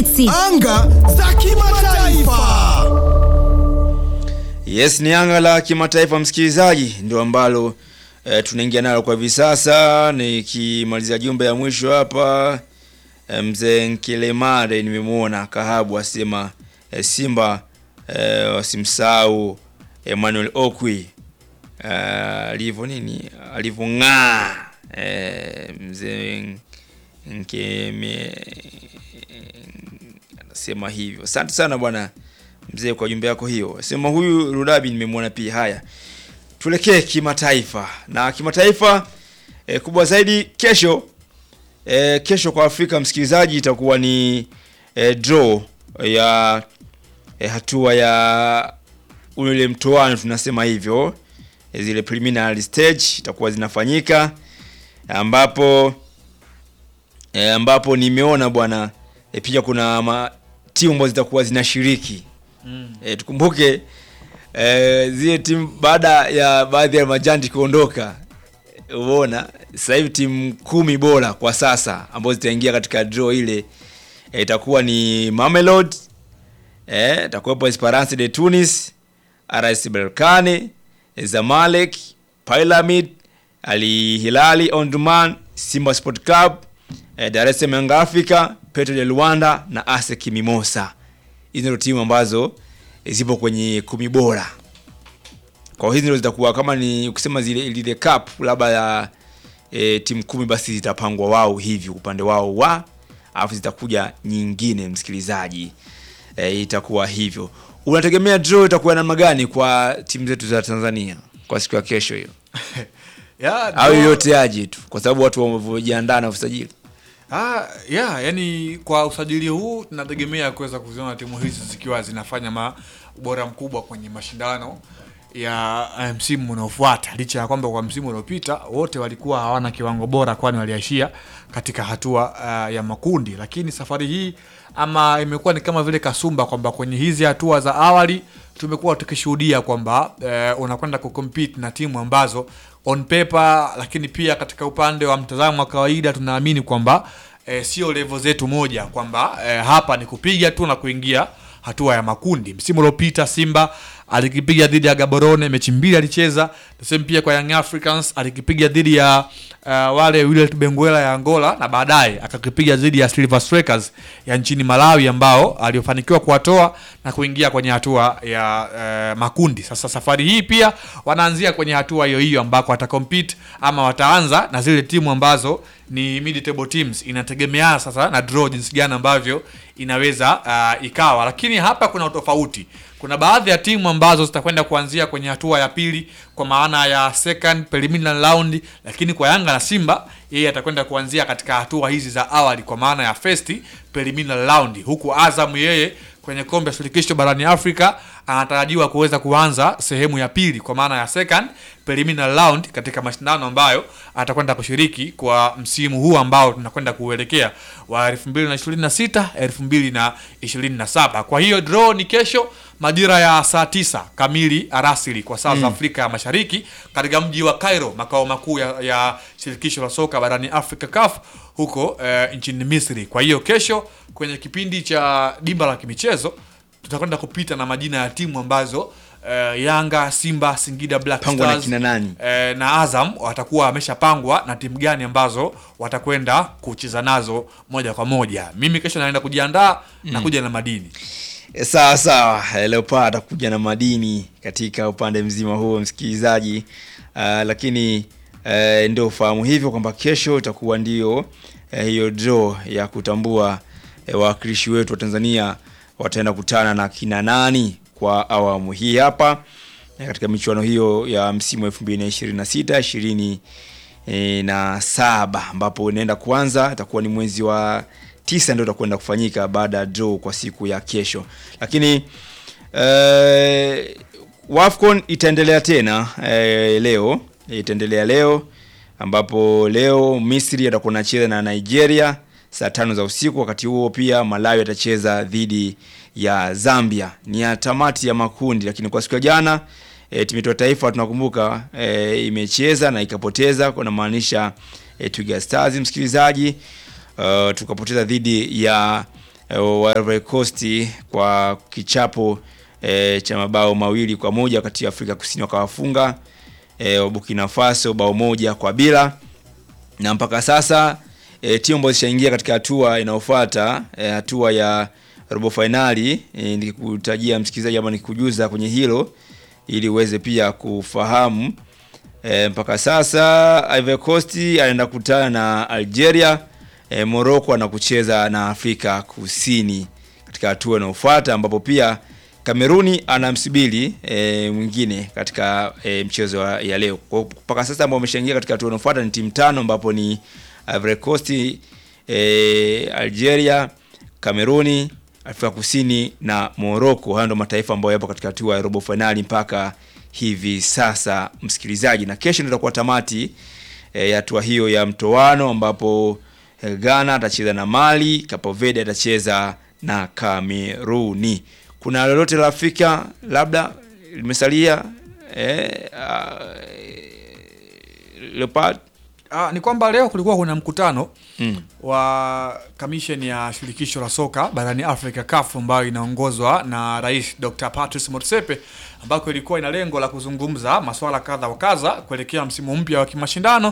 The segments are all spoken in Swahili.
Betix. Anga za kimataifa. Yes, ni anga la kimataifa msikilizaji, ndio ambalo e, tunaingia nalo kwa hivi sasa. Nikimalizia jumbe ya mwisho hapa e, mzee Nkilemare nimemwona Kahabu asema e, Simba e, wasimsahau Emmanuel Okwi e, alivyo nini alivyong'aa e, mzee Nkeme anasema hivyo. Asante sana bwana mzee kwa jumbe yako hiyo. Sema huyu Rudabi nimemwona pia. Haya, tuelekee kimataifa na kimataifa e, kubwa zaidi kesho e, kesho kwa Afrika msikilizaji, itakuwa ni e, draw ya e, hatua ya ule mtoano tunasema hivyo e, zile preliminary stage itakuwa zinafanyika ambapo e, ambapo nimeona bwana e, pia kuna ma, timu ambazo zitakuwa zinashiriki mm. e, tukumbuke e, zile timu baada ya baadhi ya majanti kuondoka umeona sasa hivi timu kumi bora kwa sasa ambazo zitaingia katika draw ile e, itakuwa ni Mamelodi eh, itakuwepo Esperance de Tunis, RS Berkane, Zamalek, Pyramid, Al Hilali Omdurman, Simba Sport Club, eh, Dar es Salaam Young Africa, Petro de Luanda na ASEC Mimosa. Hizi ndio timu ambazo eh, zipo kwenye kumi bora. Kwa hiyo hizi ndio zitakuwa kama ni ukisema zile ile cup labda ya e, timu kumi basi zitapangwa wao hivi upande wao wa alafu zitakuja nyingine msikilizaji e, itakuwa hivyo unategemea draw itakuwa namna gani kwa timu zetu za tanzania kwa siku ya kesho hiyo Ya, au draw- yoyote aje tu kwa sababu watu wamevyojiandaa na usajili Ah, yeah, yani kwa usajili huu tunategemea kuweza kuziona timu hizi zikiwa zinafanya ma ubora mkubwa kwenye mashindano ya eh, msimu unaofuata licha ya kwamba kwa msimu uliopita wote walikuwa hawana kiwango bora kwani waliashia katika hatua uh, ya makundi lakini safari hii ama imekuwa ni kama vile kasumba kwamba kwenye hizi hatua za awali tumekuwa tukishuhudia kwamba eh, unakwenda kucompete na timu ambazo on paper lakini pia katika upande wa mtazamo wa kawaida tunaamini kwamba eh, sio level zetu moja kwamba eh, hapa ni kupiga tu na kuingia hatua ya makundi msimu uliopita simba alikipiga dhidi ya gaborone mechi mbili alicheza the same pia kwa young africans alikipiga dhidi ya uh, wale Willet benguela ya angola na baadaye akakipiga dhidi ya silver strikers ya nchini malawi ambao aliofanikiwa kuwatoa na kuingia kwenye hatua ya uh, makundi sasa safari hii pia wanaanzia kwenye hatua hiyo hiyo ambako watacompete ama wataanza na zile timu ambazo ni mid table teams inategemeana sasa na draw jinsi gani ambavyo inaweza uh, ikawa lakini hapa kuna utofauti kuna baadhi ya timu ambazo zitakwenda kuanzia kwenye hatua ya pili kwa maana ya second preliminary round lakini kwa yanga na simba yeye atakwenda kuanzia katika hatua hizi za awali kwa maana ya first preliminary round huku azam yeye kwenye kombe la shirikisho barani afrika anatarajiwa kuweza kuanza sehemu ya pili kwa maana ya second preliminary round katika mashindano ambayo atakwenda kushiriki kwa msimu huu ambao tunakwenda kuuelekea wa 2026 2027 kwa hiyo draw ni kesho majira ya saa tisa kamili arasili kwa saa za afrika ya mashariki katika mji wa cairo makao makuu ya, ya shirikisho la soka barani afrika caf huko eh, nchini misri kwa hiyo kesho kwenye kipindi cha dimba la kimichezo tutakwenda kupita na majina ya timu ambazo eh, yanga simba singida black Pangwa na Stars, kina nani? eh, na azam watakuwa wameshapangwa na timu gani ambazo watakwenda kucheza nazo moja kwa moja mimi kesho naenda kujiandaa na kuja na madini E, sawa sawa Eh, leopard atakuja na madini katika upande mzima huo msikilizaji uh, lakini uh, ndio ufahamu hivyo kwamba kesho itakuwa ndio uh, hiyo draw ya kutambua uh, wawakilishi wetu wa tanzania wataenda kutana na kina nani kwa awamu hii hapa eh, katika michuano hiyo ya msimu 2026 ishirini e, na saba ambapo inaenda kuanza itakuwa ni mwezi wa tisa ndio itakwenda kufanyika baada ya draw kwa siku ya kesho lakini eh, wafcon itaendelea tena eh, leo itaendelea leo ambapo leo misri atakuwa nacheza na nigeria saa tano za usiku wakati huo pia malawi atacheza dhidi ya zambia ni ya tamati ya makundi lakini kwa siku ya jana e, timu yetu ya taifa tunakumbuka e, imecheza na ikapoteza kunamaanisha e, twiga stars msikilizaji uh, tukapoteza dhidi ya e, wa Ivory Coast kwa kichapo e, cha mabao mawili kwa moja wakati ya Afrika Kusini wakawafunga e, Burkina Faso bao moja kwa bila na mpaka sasa e, timu ambazo zishaingia katika hatua inayofuata e, hatua ya robo fainali e, nikikutajia msikilizaji ama nikujuza kwenye hilo ili uweze pia kufahamu e, mpaka sasa Ivory Coast anaenda kukutana na Algeria e, Morocco anakucheza na Afrika Kusini katika hatua inayofuata ambapo pia Kameruni anamsubiri e, mwingine katika e, mchezo wa- ya leo. Kwa mpaka sasa ambao wameshaingia katika hatua inayofuata ni timu tano ambapo ni Ivory Coast, e, Algeria, Kameruni, Afrika Kusini na Morocco. Hayo ndio mataifa ambayo yapo katika hatua ya robo finali mpaka hivi sasa, msikilizaji, na kesho ndio itakuwa tamati e, ya hatua hiyo ya mtoano ambapo e, Ghana atacheza na Mali, Cape Verde atacheza na Kameruni. Kuna lolote la Afrika labda limesalia eh, uh, Leopard Ah, ni kwamba leo kulikuwa kuna mkutano Mm. wa kamisheni ya shirikisho la soka barani Afrika CAF ambayo inaongozwa na Rais Dr. Patrice Motsepe ambako ilikuwa ina lengo la kuzungumza masuala kadha wa kadha kuelekea msimu mpya wa kimashindano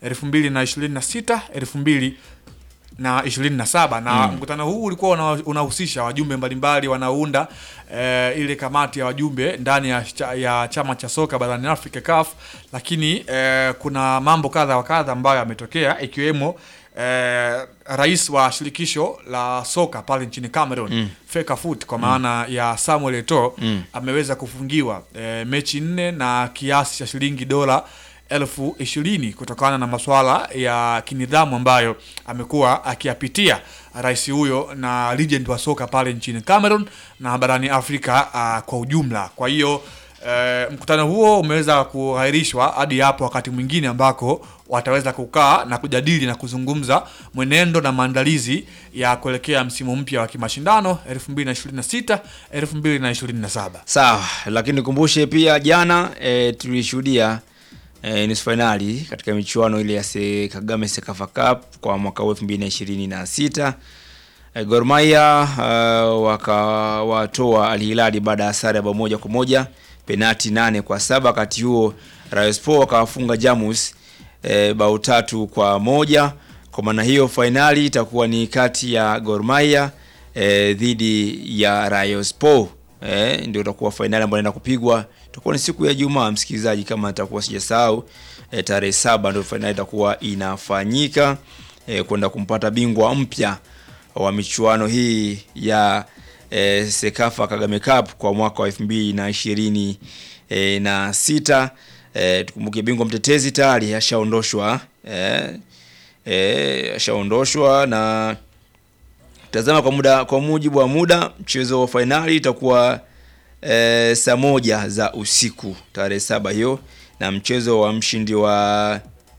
2026 2000 na 27 na mkutano huu ulikuwa una- unahusisha wajumbe mbalimbali wanaounda eh, ile kamati ya wajumbe ndani ya, cha- ya chama cha soka barani Afrika CAF, lakini eh, kuna mambo kadha wa kadha ambayo yametokea ikiwemo eh, rais wa shirikisho la soka pale nchini Cameroon mm. Fecafoot kwa maana ya Samuel Eto'o ameweza kufungiwa eh, mechi nne na kiasi cha shilingi dola elfu ishirini kutokana na masuala ya kinidhamu ambayo amekuwa akiyapitia rais huyo na legend wa soka pale nchini Cameroon na barani Afrika uh, kwa ujumla. Kwa hiyo uh, mkutano huo umeweza kuahirishwa hadi hapo wakati mwingine ambako wataweza kukaa na kujadili na kuzungumza mwenendo na maandalizi ya kuelekea msimu mpya wa kimashindano 2026 2027. Sawa, lakini nikumbushe pia jana e, tulishuhudia e, nusu fainali katika michuano ile ya se, Kagame Sekafa Cup kwa mwaka huu 2026. E, Gor Mahia uh, wakawatoa Al Hilal baada ya sare ya bao moja kwa moja penati nane kwa saba. Wakati huo Rayon Sports wakawafunga Jamus e, bao tatu kwa moja. Kwa maana hiyo fainali itakuwa ni kati ya Gor Mahia e, dhidi ya Rayon Sports eh, ndio itakuwa fainali ambayo inaenda kupigwa. Itakuwa ni siku ya Ijumaa, msikilizaji, kama nitakuwa sijasahau eh, tarehe saba ndio fainali itakuwa inafanyika eh, kwenda kumpata bingwa mpya wa michuano hii ya eh, Sekafa Kagame Cup kwa mwaka wa elfu mbili na ishirini eh, na sita. Eh, tukumbuke bingwa mtetezi tayari ashaondoshwa eh, eh, ashaondoshwa na tazama kwa muda kwa mujibu wa muda mchezo wa fainali itakuwa e, saa moja za usiku tarehe saba hiyo na mchezo wa mshindi wa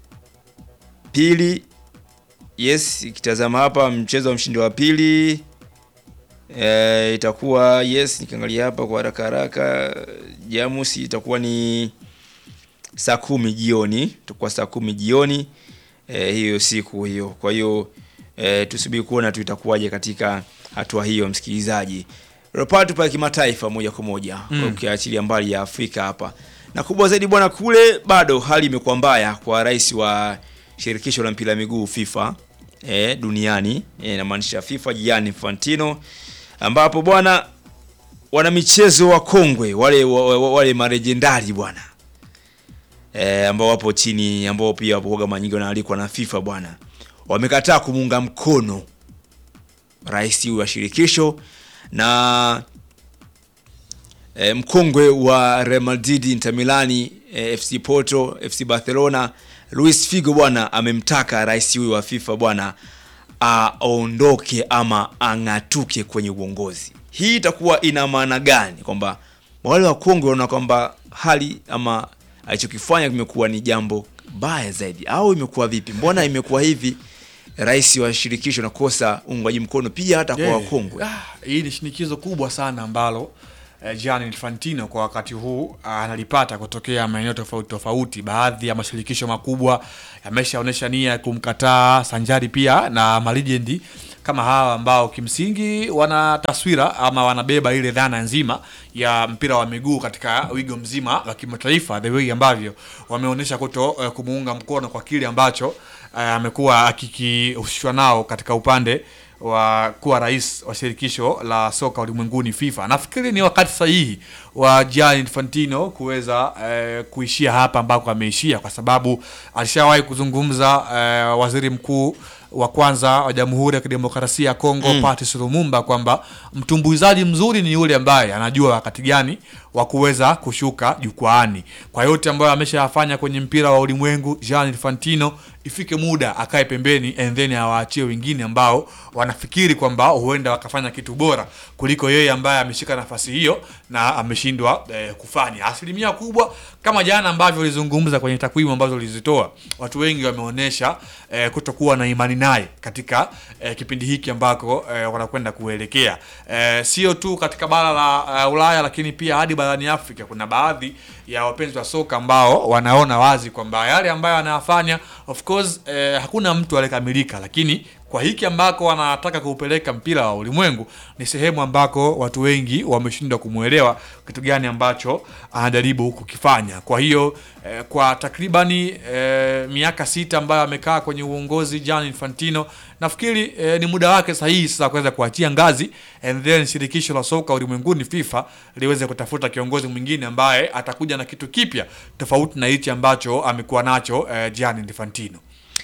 pili yes ikitazama hapa mchezo wa mshindi wa pili e, itakuwa yes nikiangalia hapa kwa haraka haraka jamusi itakuwa ni saa kumi jioni itakuwa saa kumi jioni e, hiyo siku hiyo kwa hiyo e, tusubiri kuona tu itakuwaje katika hatua hiyo msikilizaji Leopard pale kimataifa moja kwa moja ukiachilia mbali ya Afrika hapa na kubwa zaidi bwana kule bado hali imekuwa mbaya kwa rais wa shirikisho la mpira wa miguu FIFA e, duniani e, namaanisha FIFA Gianni Infantino ambapo bwana wana michezo wa kongwe wale wa- wa- wale marejendari bwana e, ambao wapo chini ambao pia wapo kama nyingi wanaalikwa na FIFA bwana wamekataa kumuunga mkono rais huyu wa shirikisho na e, mkongwe wa Real Madrid, Inter Milani, e, FC Porto, FC Barcelona Luis Figo bwana amemtaka rais huyu wa FIFA bwana aondoke ama ang'atuke kwenye uongozi. Hii itakuwa ina maana gani? Kwamba wale wakongwe wanaona kwamba hali ama alichokifanya kimekuwa ni jambo baya zaidi, au imekuwa vipi? Mbona imekuwa hivi? Rais wa shirikisho nakosa uungwaji mkono pia hata kwa Yeah. wakongwe. Ah, hii ni shinikizo kubwa sana ambalo eh, Gianni Infantino kwa wakati huu ah, analipata kutokea maeneo tofauti tofauti. Baadhi ya mashirikisho makubwa yameshaonyesha nia ya kumkataa sanjari pia na malijendi kama hawa ambao kimsingi wana taswira ama wanabeba ile dhana nzima ya mpira wa miguu katika wigo mzima wa kimataifa, the way ambavyo wameonyesha kuto uh, kumuunga mkono kwa kile ambacho uh, amekuwa akikihusishwa nao katika upande wa kuwa rais wa shirikisho la soka ulimwenguni FIFA. Nafikiri ni wakati sahihi wa Gianni Infantino kuweza eh, kuishia hapa ambako ameishia, kwa sababu alishawahi kuzungumza eh, waziri mkuu wa kwanza wa Jamhuri ya Kidemokrasia ya Kongo mm. Patrice Lumumba kwamba mtumbuizaji mzuri ni yule ambaye anajua wakati gani wa kuweza kushuka jukwaani. Kwa yote ambayo ameshayafanya kwenye mpira wa ulimwengu, Gianni Infantino ifike muda akae pembeni and then awaachie wengine ambao wanafikiri kwamba huenda wakafanya kitu bora kuliko yeye ambaye ameshika nafasi hiyo na ameshindwa eh, kufanya. Asilimia kubwa kama jana ambavyo ulizungumza kwenye takwimu ambazo ulizitoa, watu wengi wameonyesha eh, kutokuwa na imani naye katika eh, kipindi hiki ambako eh, wanakwenda kuelekea eh, sio tu katika bara la uh, Ulaya lakini pia hadi barani Afrika. Kuna baadhi ya wapenzi wa soka ambao wanaona wazi kwamba yale ambayo anayafanya of course eh, hakuna mtu aliyekamilika, lakini kwa hiki ambako wanataka kuupeleka mpira wa ulimwengu ni sehemu ambako watu wengi wameshindwa kumwelewa kitu gani ambacho anajaribu kukifanya. Kwa hiyo eh, kwa takribani eh, miaka sita ambayo amekaa kwenye uongozi Gianni Infantino, nafikiri eh, ni muda wake sahihi sasa kuweza kuachia ngazi and then shirikisho la soka ulimwenguni FIFA liweze kutafuta kiongozi mwingine ambaye atakuja na kitu kipya tofauti na hichi ambacho amekuwa nacho eh, Gianni Infantino.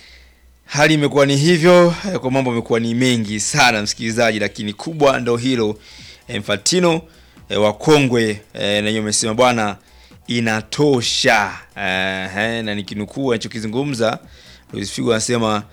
Hali imekuwa ni hivyo eh, kwa mambo amekuwa ni mengi sana msikilizaji, lakini kubwa ndo hilo eh, Infantino eh, wakongwe eh, nanyi wamesema bwana inatosha eh, eh, na nikinukuu anachokizungumza Luis Figo anasema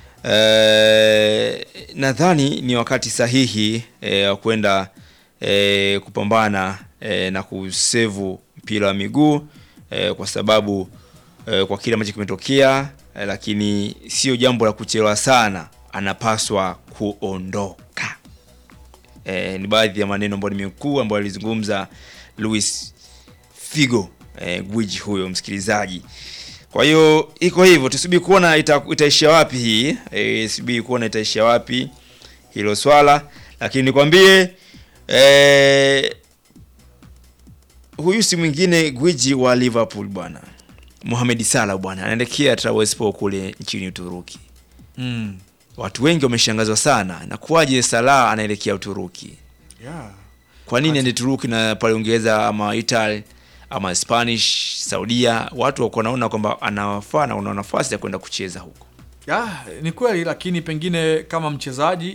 eh, nadhani ni wakati sahihi eh, wa kwenda eh, kupambana eh, na kusevu mpira wa miguu eh, kwa sababu eh, kwa kile ambacho kimetokea eh, lakini sio jambo la kuchelewa sana, anapaswa kuondoka. Eh, ni baadhi ya maneno ambayo nimekuu ambayo alizungumza Luis Figo eh, gwiji huyo msikilizaji. Kwa hiyo iko hivyo, tusubiri kuona ita, itaishia wapi hii eh, subiri kuona itaishia wapi hilo swala, lakini nikwambie eh, huyu si mwingine gwiji wa Liverpool bwana Mohamed Salah bwana anaelekea Trabzonspor kule nchini Uturuki. Mm. Watu wengi wameshangazwa sana na kuwaje Salah anaelekea Uturuki. Yeah. Kwa nini ende Turuki na pale Uingereza ama Italy ama Spanish, Saudia, watu wako wanaona kwamba anawafaa na una nafasi ya kwenda kucheza huko. Ya, ni kweli lakini pengine kama mchezaji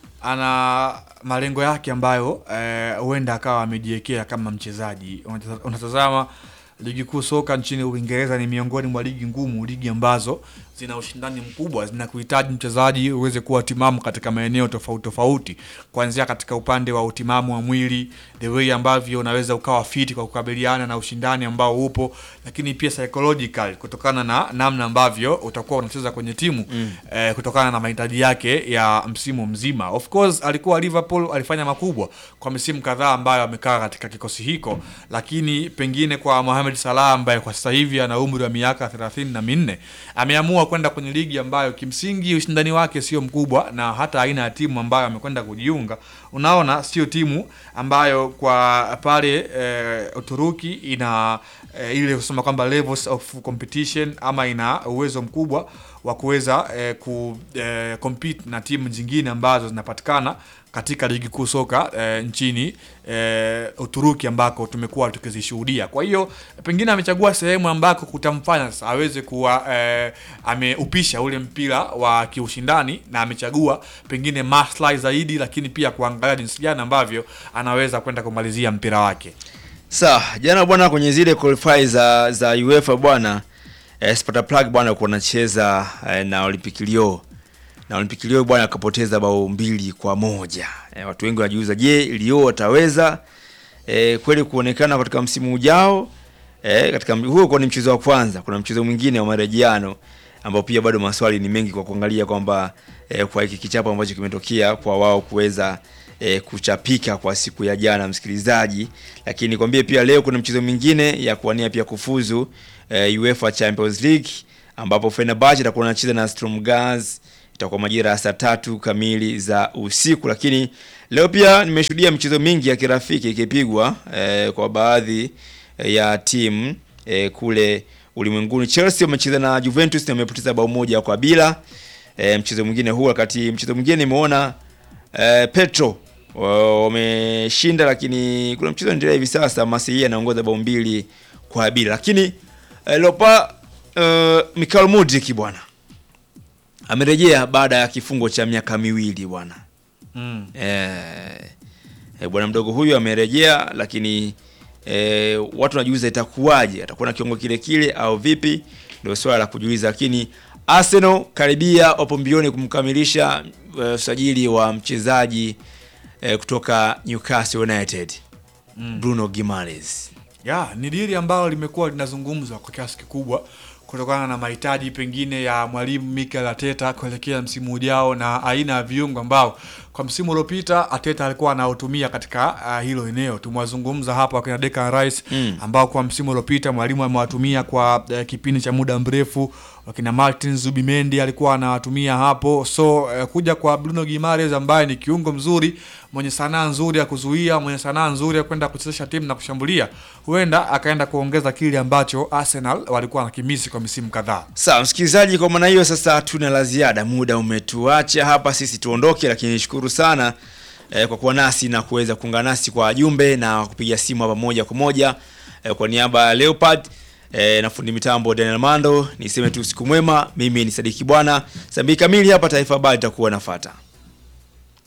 ana malengo yake ambayo eh, huenda akawa amejiwekea kama mchezaji. Unataza- Unatazama ligi kuu soka nchini Uingereza ni miongoni mwa ligi ngumu, ligi ambazo zina ushindani mkubwa, zinakuhitaji mchezaji uweze kuwa timamu katika maeneo tofauti tofauti, kuanzia katika upande wa utimamu wa mwili, the way ambavyo unaweza ukawa fiti kwa kukabiliana na ushindani ambao upo, lakini pia psychological, kutokana na namna ambavyo utakuwa unacheza kwenye timu mm. eh, kutokana na mahitaji yake ya msimu mzima. Of course alikuwa Liverpool, alifanya makubwa kwa misimu kadhaa ambayo amekaa katika kikosi hiko, lakini pengine kwa Mohamed Salah ambaye kwa sasa hivi ana umri wa miaka thelathini na minne ameamua kwenda kwenye ligi ambayo kimsingi ushindani wake sio mkubwa, na hata aina ya timu ambayo amekwenda kujiunga, unaona sio timu ambayo kwa pale eh, Uturuki ina eh, ile kusema kwamba levels of competition ama ina uwezo mkubwa wa kuweza eh, ku eh, compete na timu zingine ambazo zinapatikana katika ligi kuu soka eh, nchini eh, Uturuki ambako tumekuwa tukizishuhudia. Kwa hiyo pengine amechagua sehemu ambako kutamfanya sasa aweze kuwa eh, ameupisha ule mpira wa kiushindani na amechagua pengine maslahi zaidi, lakini pia kuangalia jinsi gani ambavyo anaweza kwenda kumalizia mpira wake. Sawa, jana bwana kwenye zile qualify za za UEFA bwana eh, Sparta Prague bwana alikuwa anacheza eh, na Olympique Lyon. Na Olympique Lyon bwana akapoteza bao mbili kwa moja. Eh, watu wengi wanajiuliza je, Lyon wataweza eh, kweli kuonekana katika msimu ujao? Eh, katika m- huo kwa ni mchezo wa kwanza, kuna mchezo mwingine wa marejeano ambao pia bado maswali ni mengi kwa kuangalia kwamba eh, kwa hiki kichapo ambacho kimetokea kwa wao kuweza e, kuchapika kwa siku ya jana msikilizaji, lakini nikwambie pia leo kuna mchezo mwingine ya kuwania pia kufuzu e, UEFA Champions League ambapo Fenerbahce itakuwa anacheza na Sturm Graz itakuwa majira ya saa tatu kamili za usiku. Lakini leo pia nimeshuhudia michezo mingi ya kirafiki ikipigwa e, kwa baadhi ya timu e, kule ulimwenguni. Chelsea wamecheza na Juventus na wamepoteza bao moja kwa bila e, mchezo mwingine huu, wakati mchezo mwingine nimeona e, Petro wa- wameshinda, lakini kuna mchezo unaendelea hivi sasa, Marseille anaongoza bao mbili kwa bila, lakini e, Lopa e, Mikhail Mudrik bwana amerejea baada ya kifungo cha miaka miwili bwana. Mm. Eh, eh, bwana mdogo huyu amerejea, lakini eh, watu wanajiuliza itakuwaje, atakuwa na kiwango kile kile au vipi? Ndio swala la kujiuliza, lakini Arsenal karibia wapo mbioni kumkamilisha eh, usajili wa mchezaji eh, kutoka Newcastle United Bruno Gimares. ya ni dili ambalo limekuwa linazungumzwa kwa kiasi kikubwa kutokana na mahitaji pengine ya mwalimu Mikel Arteta kuelekea msimu ujao na aina ya viungo ambao kwa msimu uliopita Arteta alikuwa anaotumia katika uh, hilo eneo. Tumewazungumza hapa wakina Declan Rice Mm. ambao kwa msimu uliopita mwalimu amewatumia kwa uh, kipindi cha muda mrefu. Wakina Martin Zubimendi alikuwa anawatumia hapo, so uh, kuja kwa Bruno Gimares ambaye ni kiungo mzuri mwenye sanaa nzuri ya kuzuia, mwenye sanaa nzuri ya kwenda kuchezesha timu na kushambulia, huenda akaenda kuongeza kile ambacho Arsenal walikuwa wanakimisi kwa misimu kadhaa. Sawa msikilizaji, kwa maana hiyo sasa hatuna la ziada, muda umetuacha hapa, sisi tuondoke, lakini nishukuru sana eh, kwa kuwa nasi na kuweza kuungana nasi kwa jumbe na kupiga simu hapa moja kwa moja eh, kwa niaba ya Leopard eh, na fundi mitambo Daniel Mando, niseme tu usiku mwema. Mimi ni Sadiki Bwana, saa mbili kamili hapa Taifa Habari itakuwa nafata.